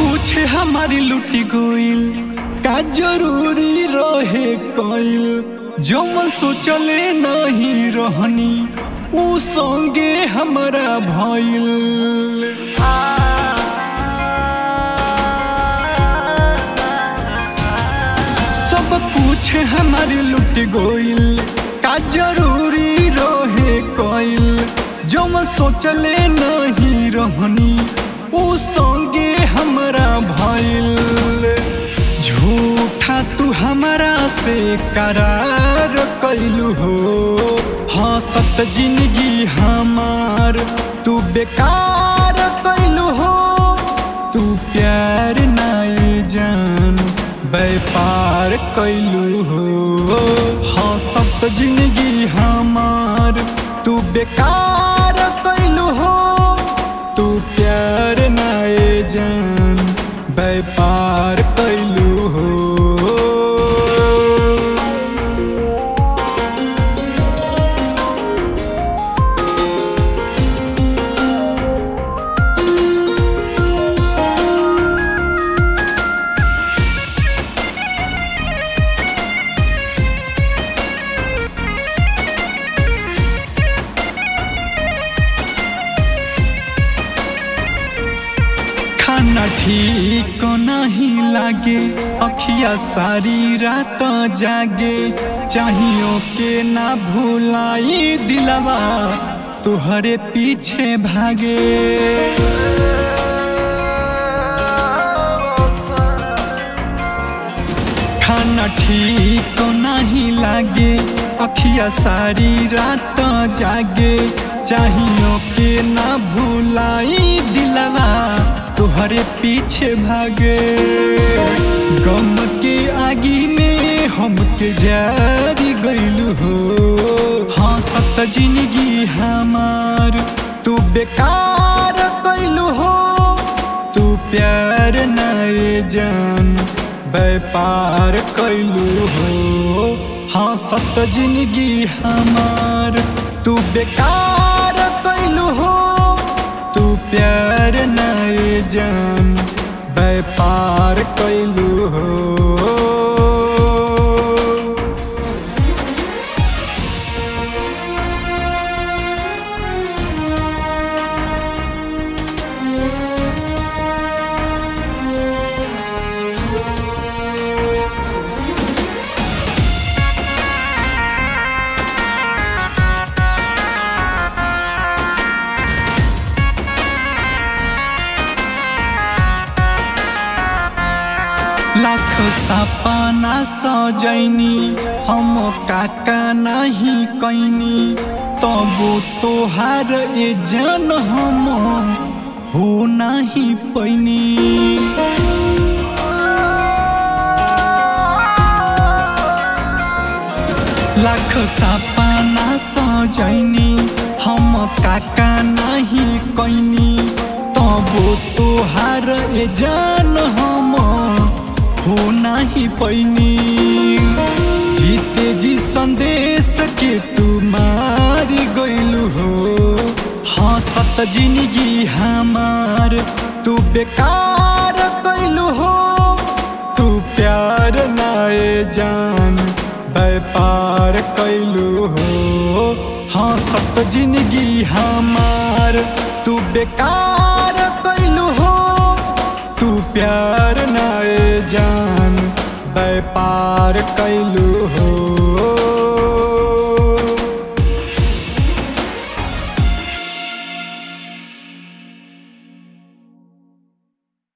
कुछ हमारी लुटी गइल का जरूरी रहे कइल जो मन सोचले नहीं रहनी उ संगे हमारा भइल सब कुछ हमारी लुट गइल का जरूरी रहे कइल जो मैं सोचले नहीं रहनी उ संगे हमारा भइल झूठा तू हमारा से करार कैलू हो हंसत जिंदगी हमार तू बेकार कैलू हो तू प्यार नाई जान व्यापार कैलू हो हंसत जिंदगी हमार तू बेकार कैलू हो तू प्यार नाए जान व्यापार कैलू हो खाना ठीक नहीं लागे अखिया सारी रात जागे चाहियो के ना भूलाई दिलवा तुहरे पीछे भागे खाना ठीक नहीं लागे अखिया सारी रात जागे चाहियो के ना भूलाई दिलवा तुहरे पीछे भागे गम के आगी में हमके जारी गइलू हो हंसत जिंदगी हमार तू बेकार कैलू हो तू प्यार नए जान व्यापार कैलू हो हंसत जिंदगी हमार तू बेकार कैलू हो तू प्यार नए जान व्यापार कैलू हो लाख सपना सजैनी हम काका नहीं कैनी तबो तोहार ए जन हम हो नहीं पैनी लाख सपना सजैनी हम काका नहीं कैनी तबो तोहार ए जान हम हो नहीं पैनी जीते जी संदेश के तू मारी गइलू हो हंसत जिंदगी हमार तू बेकार कैलू हो तू प्यार नाए जान व्यापार कैलू हो हंसत जिंदगी हमार तू बेकार कैलू हो तू प्यार नाए जान व्यापार कैलू हो